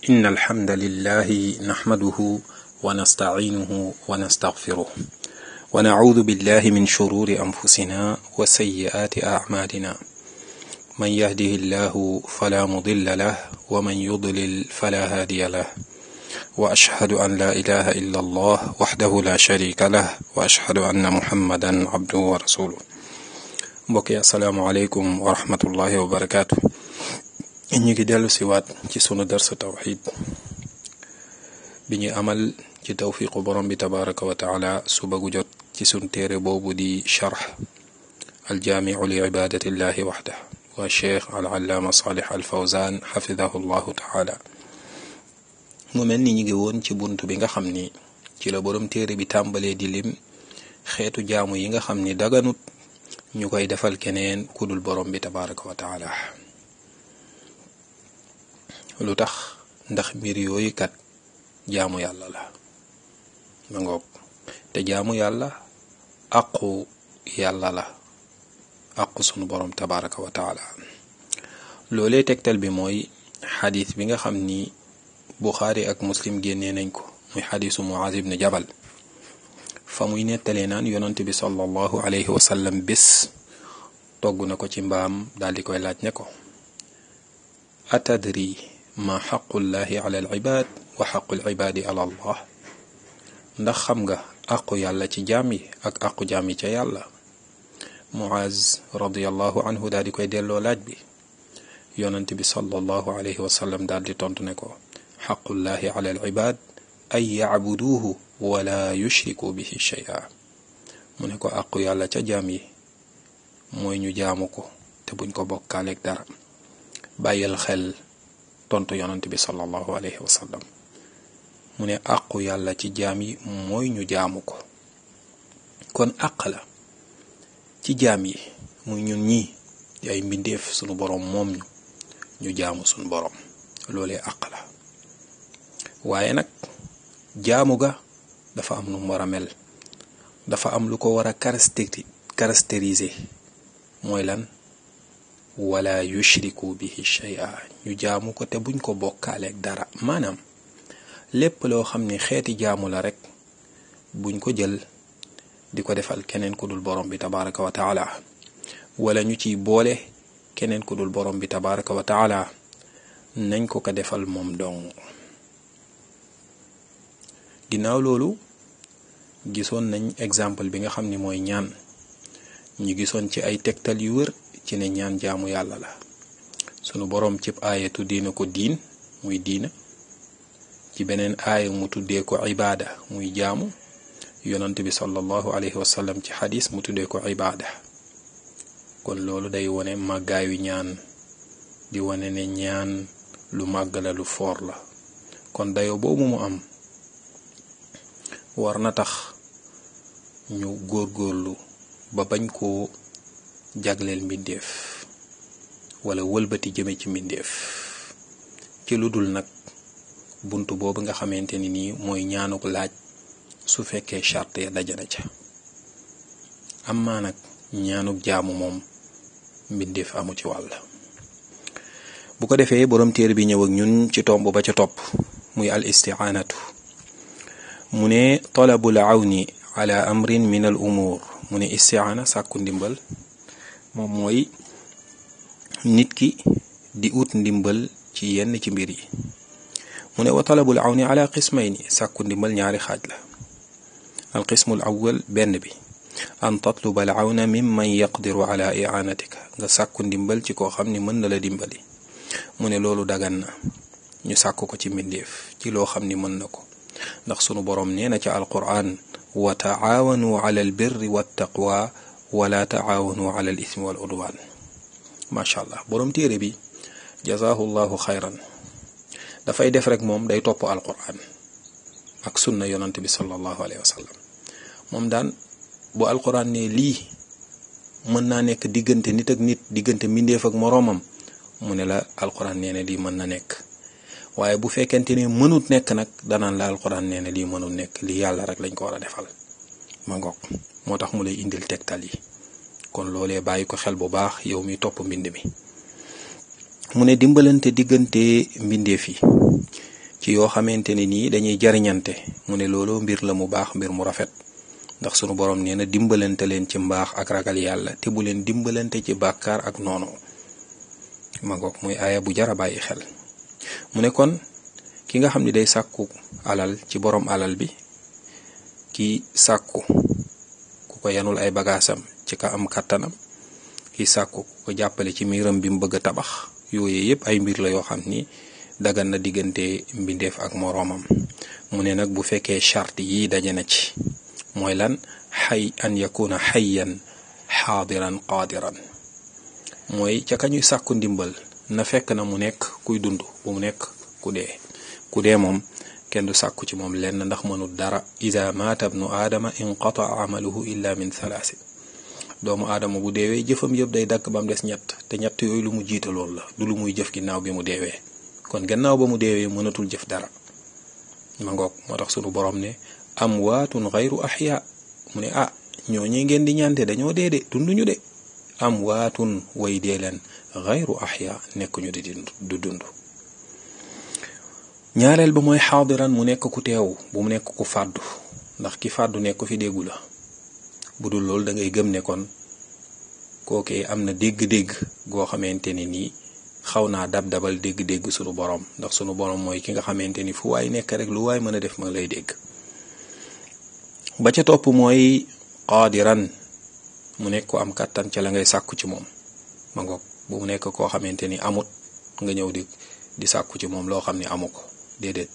إن الحمد لله نحمده ونستعينه ونستغفره ونعوذ بالله من شرور أنفسنا وسيئات أعمالنا من يهده الله فلا مضل له ومن يضلل فلا هادي له وأشهد أن لا إله إلا الله وحده لا شريك له وأشهد أن محمدا عبده ورسوله mbokk yi asalaamaaleykum wa rahmatullahi wa barakaatu ñu ngi dellu si waat ci sunu darsu tawxid bi ñu amal ci tawfiqu borom bi tabaraka wa taala suba gu jot ci sunu téere boobu di charx aljaamiu li ibadatillahi waxda wa cheikh alallaama salih al fawzan xafidahu llahu taala mu mel ni ñu ngi woon ci bunt bi nga xam ni ci la borom téere bi tàmbalee di lim xeetu jaamu yi nga xam ni daganut ñu koy defal keneen ku dul borom bi tabaraka wa taala lu tax ndax mbir yooyu kat jaamu yàlla la ma ngoog te jaamu yàlla aqu yàlla la aqu sunu borom tabaraka wa taala loolee tegtal bi mooy xadis bi nga xam ni buxaari ak muslim génnee nañ ko muy xadisu muaz ibn jabal fa muy nettalee naan yonent bi sallallahu alayhi wa sallam bés togg na ko ci mbaam daal di koy laaj ne ko atadri ma xaqullahi ala al ibad wa xaqul ibadi ala allah ndax xam nga aqu yàlla ci jaam yi ak aqu jaam yi ca yàlla muaz radiallahu anhu daal di koy delloo laaj bi yonent bi sallallahu alayhi wa sallam daal di tontu ne ko xaqullahi ala al ibad ay yacbuduuhu wala yushriku bihi shay'a mu ne ko àqu yàlla ca jaam yi mooy ñu jaamu ko te buñ ko bokkaaleeg dara bàyyil xel tontu yonent bi sallallahu alayhi wa sallam mu ne àqu yàlla ci jaam yi mooy ñu jaamu ko kon àq la ci jaam yi muy ñun ñii di ay mbindeef sunu boroom moom ñu ñu jaamu sunu boroom loolee àq la waaye nag jaamu ga dafa am lu mu war a mel dafa am lu ko war a caractériser mooy lan wala yushriku bihi shay'a ñu jaamu ko te buñ ko bokkaaleeg dara maanaam lépp loo xam ni xeeti jaamu la rek buñ ko jël di ko defal keneen ku dul borom bi tabaraka wa taala wala ñu ciy boole keneen ku dul borom bi tabaraka wa taala nañ ko ko defal moom dong ginnaaw loolu gisoon nañ exemple bi nga xam ni mooy ñaan ñu gisoon ci ay tegtal yu wër ci ne ñaan jaamu yàlla la sunu boroom cib aaya tuddee na ko diin muy diina ci beneen aaya mu tuddee ko ibaada muy jaamu yonant bi sallallahu alayhi wasallam ci xadis mu tuddee ko ibaada kon loolu day wone màggaayu ñaan di wone ne ñaan lu màgg la lu foor la kon dayo boobu mu am war na tax ñu góorgóorlu ba bañ koo jagleel mbindeef wala wëlbati jëme ci mbindeef ci lu dul nag bunt boobu nga xamante ni nii mooy ñaanuk laaj su fekkee charte ya dajana ca am maa nag ñaanuk jaamu moom mbindeef amu ci wàll bu ko defee boroom téere bi ñëw ak ñun ci tomb ba ca topp muy al isti'anatu mu ne talabul awni ala amrin min al umur mu ne istiaana sàkku ndimbal moom mooy nit ki di ut ndimbal ci yenn ci mbir yi mu ne wa talabul awni ala qismayni sàkku ndimbal ñaari xaaj la al qismu al awwal benn bi an tatluba al awna mimman yaqdiru ala i'anatika nga sàkku ndimbal ci koo xam ni mën na la dimbali mu ne loolu dagan na ñu sàkk ko ci mbindeef ci loo xam ni mën na ko ndax sunu boroom nee na ca alquran wa taawanu ala al birri wa taqwa wala taawanu ala al ismi wal udwan macha allah boroom téere bi jazaahu llahu xayran dafay def rek moom day topp alquran ak sunna yonant bi sallallahu alayhi wa sallam moom daan bu alquran ne lii mën naa nekk diggante nit ak nit diggante mbindeef ak moroomam mu ne la alquran nee na lii mën na nekk waaye bu fekkente ne mënut nekk nag danaan la alxuraan nee na lii mënut nekk lii yàlla rek lañ ko war a defal ma ngoog moo tax mu lay indil tegtal yi kon loolee bàyyi ko xel bu baax yow mi topp mbind mi mu ne dimbalante diggante mbindeef yi ci yoo xamante ne nii dañuy jariñante mu ne looloo mbir la mu baax mbir mu rafet ndax sunu borom nee na dimbalante leen ci mbaax ak ragal yàlla te bu leen dimbalante ci bàkkaar ak noonu ma ngoog muy aaya bu jara bàyyi xel mu ne kon ki nga xam ne day sàkku alal ci borom alal bi ki sàkku ku ko yanul ay bagaasam ci ka am kàttanam ki sàkku ku ko jàppale ci miiram bi mu bëgg a tabax yooyu yépp ay mbir la yoo xam ni dagan na diggante mbindeef ak moroomam mu ne nag bu fekkee charte yi daje na ci mooy lan xay an yakuna xayyan xaadiran qaadiran mooy ca ka ñuy sàkku ndimbal na fekk na mu nekk kuy dund bu mu nekk ku dee ku dee moom kenn du sàkku ci moom lenn ndax mënul dara ida maata bnu aadama inqataa amaluhu illa min thalaasin doomu aadama bu deewee jëfam yëpp day dakk ba mu des ñett te ñett yooyu lu mu jiita loolu la du lu muy jëf ginnaaw bi mu deewee kon gannaaw ba mu deewee mënatul jëf dara ma ngoog moo tax sunu borom ne amwaatun xayru axyaa mu ne ah ñooñee ngeen di ñaante dañoo dee de dunduñu de amwaatun way dee leen xayru axyaa nekkuñu di du dund ñaareel ba mooy xaadiran mu nekk ku teew bu mu nekk ku fàddu ndax ki fàddu nekk fi déggu la bu dul loolu da ngay gëm ne kon kookee am na dégg-dégg goo xamante ne nii xaw naa dab dabal dégg-dégg sunu borom ndax sunu borom mooy ki nga xamante ni fu waay nekk rek lu waay mën a def ma lay dégg ba ca topp mooy qaadiran mu nekk ko am kàttan ca la ngay sàkku ci moom ma ngoog bu mu nekk koo xamante ni amut nga ñëw di di sàkku ci moom loo xam ne amu ko déedéet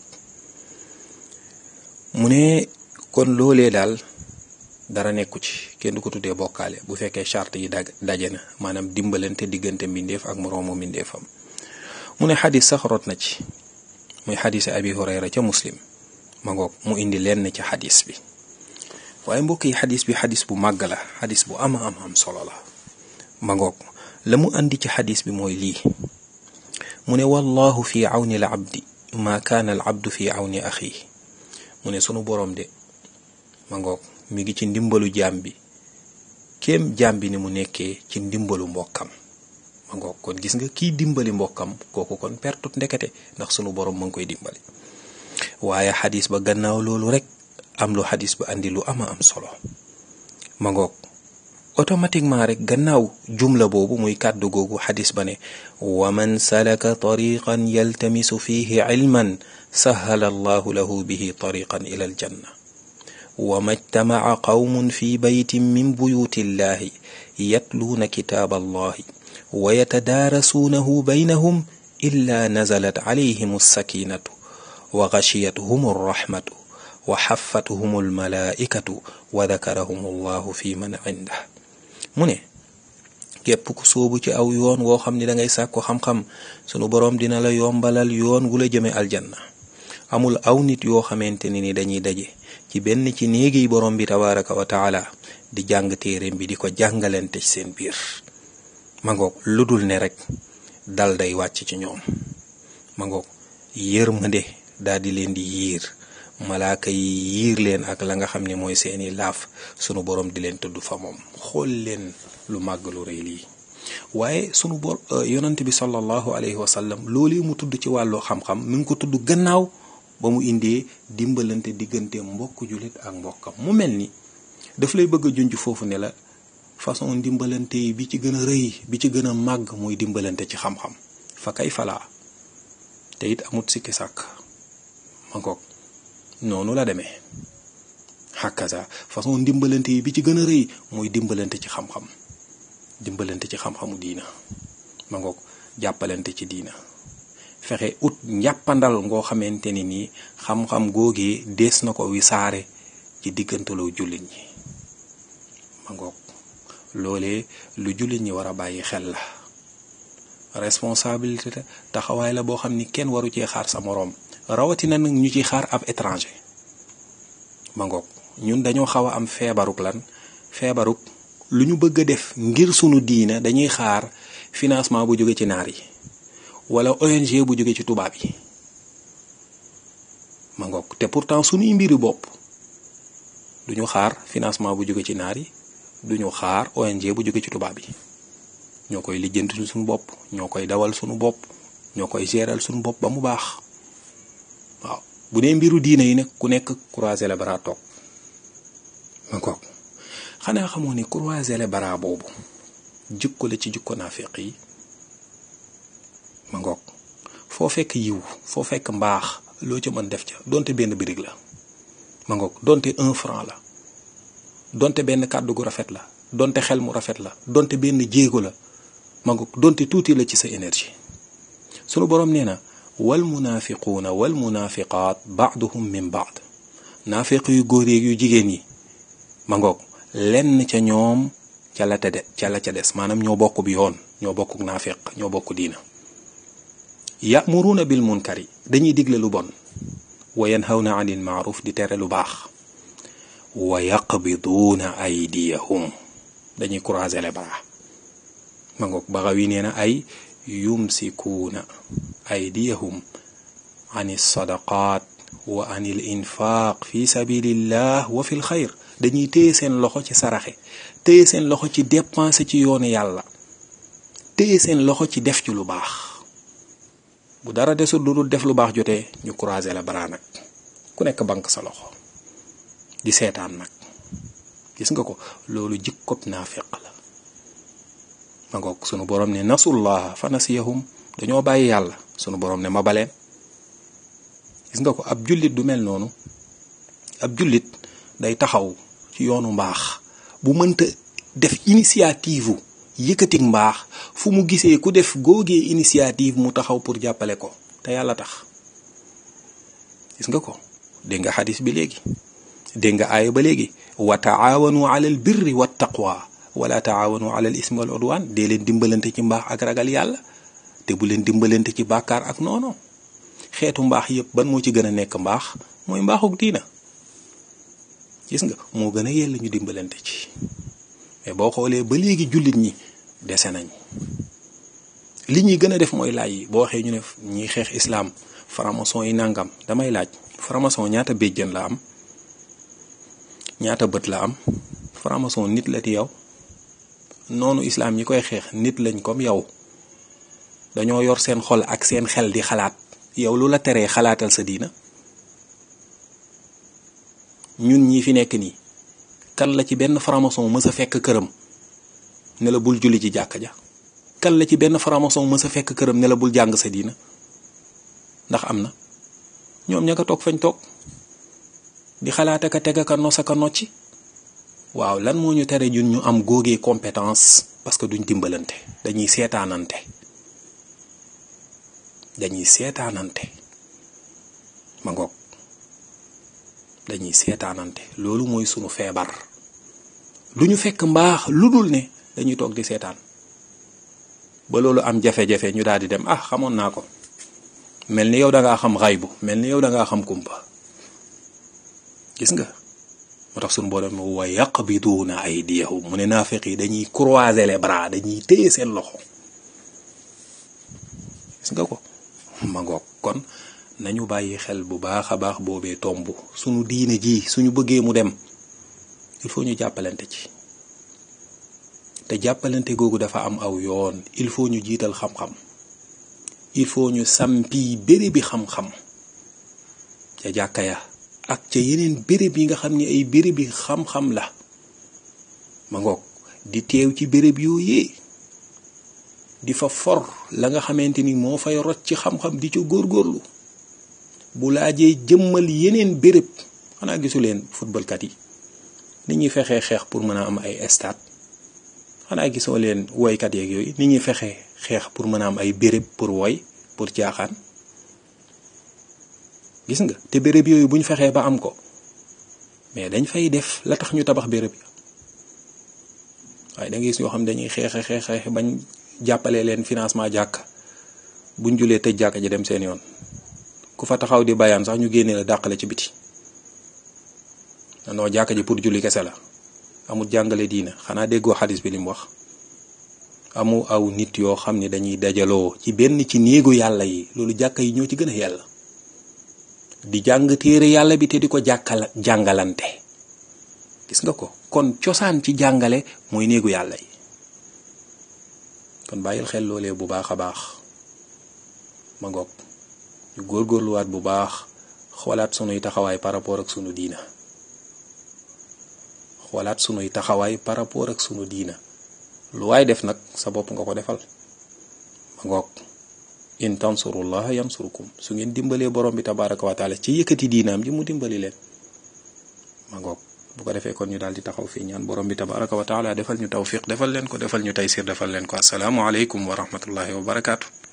mu ne kon loolee daal dara nekku ci kenn du ko tuddee bokkaale bu fekkee charte yi dag daje na maanaam dimbalante diggante mbindeef ak moroomu mbindeefam mu ne xadis sax rot na ci muy xadis abi hurayra ca muslim ma ngoog mu indi lenn ci xadis bi waaye mbokk yi xadis bi xadis bu màgg la xadis bu ama am am solo la ma ngoog la mu andi ci xadis bi mooy lii mu ne wallahu fi awni al abdi ma kaana al abdu fi awni axi mu ne sunu boroom de ma ngoog mi ngi ci ndimbalu jaam bi kéem jaam bi ni mu nekkee ci ndimbalu mbokkam ma ngoog kon gis nga kiy dimbali mbokkam kooku kon pertut ndekete ndax sunu boroom ma ngi koy dimbali waaye xadis ba gannaaw loolu rek am lu xadis ba andi lu ama am solo ma ngoog automatiquement rek gannaaw jumla boobu muy kàddu googu xadis ba ne wa man salaka tariqan yaltamisu fihi ilman sahala allahu lahu bihi tariqan ila aljanna wa majtamaca qawmun fi baytin min buyuti illahi yatluuna kitaaba allahi wa yatadaarasuunahu baynahum illa nazalat calayhim alsakinatu wa gashiyatuhum alraxmatu wa xaffatuhum almalaaikatu wa dakarahum allahu fi man cindah mu ne képp ku sóobu ci aw yoon woo xam ni dangay sàkku xam-xam sunu boroom dina la yombalal yoon wu la jëme aljanna amul aw nit yoo xamante ne ni dañuy daje ci benn ci néegi borom bi tabaraka wa taala di jàng téereem bi di ko jàngalante ci seen biir ma ngoog lu dul ne rek dal day wàcc ci ñoom ma ngoog yërmande daal di leen di yiir malaaka yi yiir leen ak la nga xam ne mooy seeni laaf sunu borom di leen tudd fa moom xool leen lu màgg lu rëy lii waaye sunu bor yonent bi sallallahu alayhi wa sallam loolu mu tudd ci wàllu xam-xam mi ngi ko tudd gannaaw ba mu indee dimbalante diggante mbokk jullit ak mbokkam mu mel ni daf lay bëgg a junj foofu ne la façon dimbalante yi bi ci gën a rëy bi ci gën a màgg muy dimbalante ci xam-xam fa kay falaa te it amut sikki sàkk ma ngoog noonu la demee hakaza façon dimbalante yi bi ci gën a rëy muy dimbalante ci xam-xam dimbalante ci xam-xamu diina ma ngoog jàppalante ci diina fexe ut njàppandal ngoo xamante ni nii xam-xam googee dees na ko wisaare ci diggantaloo jullit ñi ma ngoog loolee lu jullit ñi war a bàyyi xel la responsabilité taxawaay la boo xam ni kenn waru cee xaar sa moroom rawatina nag ñu ci xaar ab étranger ma ngoog ñun dañoo xaw a am feebaruk lan feebaruk lu ñu bëgg a def ngir sunu diina dañuy xaar financement bu jóge ci naar yi wala ONG bu jóge ci tubaab yi ma ngoog te pourtant sunuy mbiri bopp duñu xaar financement bu jóge ci naar yi duñu xaar ONG bu jóge ci tubaab yi ñoo koy lijjanti suñu bopp ñoo koy dawal suñu bopp ñoo koy géral suñu bopp ba mu baax bu dee mbiru diine yi nag ku nekk croiser les bras toog ma ngoog xanaa xamoo ni croiser les bras boobu jikko la ci jikko naafiq yi ma ngoog foo fekk yiw foo fekk mbaax loo ca mën def ca donte benn birig la ma ngoog donte un franc la donte benn kàddu gu rafet la donte xel mu rafet la donte benn jéego la ma ngoog donte tuuti la ci sa énergie sunu boroom nee na wal munaafiquuna wal munaafiqaat baaduhum min baad naafiq yu góor yeeg yu jigéen yi ma ngoog lenn ca ñoom ca la te de ca la ca des maanaam ñoo bokk bi yoon ñoo bokk naafiq ñoo bokk diina yamuruuna bil munkari dañuy digle lu bon wa yanhawna anil maaruf di tere lu baax wa yaqbiduuna aydiyahum dañuy croiser les bras ma ngoog baxa wi nee na ay yumsikuuna aydiyahum ani sadaqaat wa anil infaaq fi sabilillah wa fil xayr dañuy téye seen loxo ci saraxe téye seen loxo ci dépenser ci yoonu yàlla téye seen loxo ci def ci lu baax bu dara desul lu dul def lu baax jotee ñu croiser la bara nag ku nekk banque sa loxo di seetaan nag gis nga ko loolu jikkob naafiq la ma ngoog sunu borom ne nasullaha fa nasiyahum dañoo bàyyi yàlla sunu borom ne ma baleen gis nga ko ab jullit du mel noonu ab jullit day taxaw ci yoonu mbaax bu mënta def initiative yëkkatik mbaax fu mu gisee ku def góogee initiative mu taxaw pour jàppale ko te yàlla tax gis nga ko dégg nga xadis bi léegi dégg nga aaya ba léegi wa taawanu ala al birri wa taqwa wala taawanu ala al ismi wal udwan dee leen dimbalante ci mbaax ak ragal yàlla te bu leen dimbalante ci bàkkaar ak noono xeetu mbaax yépp ban moo ci gën a nekk mbaax mooy mbaaxuk diina gis nga moo gën a yell ñu dimbalante ci mais boo xoolee ba léegi jullit ñi dese nañ li ñuy gën a def mooy laaj yi boo waxee ñu ne ñiy xeex islaam franc-maçon yi nangam damay laaj franc-maçon ñaata béjjën la am ñaata bët la am franc-maçon nit la di yow noonu islaam ñi koy xeex nit lañ comme yow dañoo yor seen xol ak seen xel di xalaat yow lu la teree xalaatal sa diina ñun ñi fi nekk nii kan la ci benn franc-maçon mës a fekk këram ne la bul julli ci jàkka ja kan la ci benn franc-maçon mës a fekk këram ne la bul jàng sa diina ndax am na ñoom ña nga toog fañ toog di xalaat aka teg aka nos aka nocci waaw lan moo ñu tere ñun ñu am góogee compétence parce que duñ dimbalante dañuy seetaanante dañuy seetaanante ma ngoog dañuy seetaanante loolu mooy sunu feebar du ñu fekk mbaax lu dul ne dañuy toog di seetaan ba loolu am jafe-jafe ñu daal di dem ah xamoon naa ko mel ni yow da ngaa xam xaybu mel ni yow da ngaa xam kumpa gis nga moo tax sunu borom wa yaqbiduuna aydiyahum mu ne naafiq yi dañuy croiser les bras dañuy téye seen loxo gis nga ko ma ngoog kon nañu bàyyi xel bu baax a baax boobee tomb suñu diine ji suñu bëggee mu dem il faut ñu jàppalante ci te jàppalante googu dafa am aw yoon il faut ñu jiital xam-xam il faut ñu sampi béréb bi xam-xam ca jàkka ya ak ca yeneen béréb yi nga xam ni ay béréb bi xam-xam la ma ngoog di teew ci béréb yooyee di fa for la nga xamante ni moo fay rot ci xam-xam di ca góorgóorlu bu laajee jëmmal yeneen béréb xanaa gisu leen footballkat yi ni ñuy fexee xeex pour mën a am ay stade xanaa gisoo leen woykat yeeg yooyu ni ñuy fexee xeex pour mën a am ay béréb pour woy pour jaaxaan gis nga te béréb yooyu bu ñu fexee ba am ko mais dañ fay def la tax ñu tabax béréb yi waaye da ngay gis yoo xam dañuy xeexe xeexe bañ jàppale leen financement jàkk buñ julee tëj jàkka ji dem seen yoon ku fa taxaw di bayaan sax ñu génnee la dàqale ci biti non jàkka ji pour julli kese la amul jàngale diina xanaa déggoo xadis bi li mu wax amu aw nit yoo xam ne dañuy dajaloo ci benn ci néegu yàlla yi loolu jàkka yi ñoo ci gën a yàlla di jàng téere yàlla bi te di ko jàkkal jàngalante gis nga ko kon cosaan ci jàngale mooy néegu yàlla yi kon bàyyil xel loolee bu baax a baax ma ngoog ñu góorgóorluwaat bu baax xoolaat sunuy taxawaay par rapport ak sunu diina xoolaat sunuy taxawaay par rapport ak sunu diina lu waay def nag sa bopp nga ko defal ma ngoog in tansurullaha yansurukum su ngeen dimbalee borom bi tabaraka wa taala ci yëkkati diinaam ji mu dimbali leen ma ngoog bu ko defee kon ñu daal di taxaw fii ñaan borom bi tabaraka wa taala defal ñu tawfiq defal leen ko defal ñu taysir defal leen ko asalaamu aleykum wa rahmatullahi wa barakaatu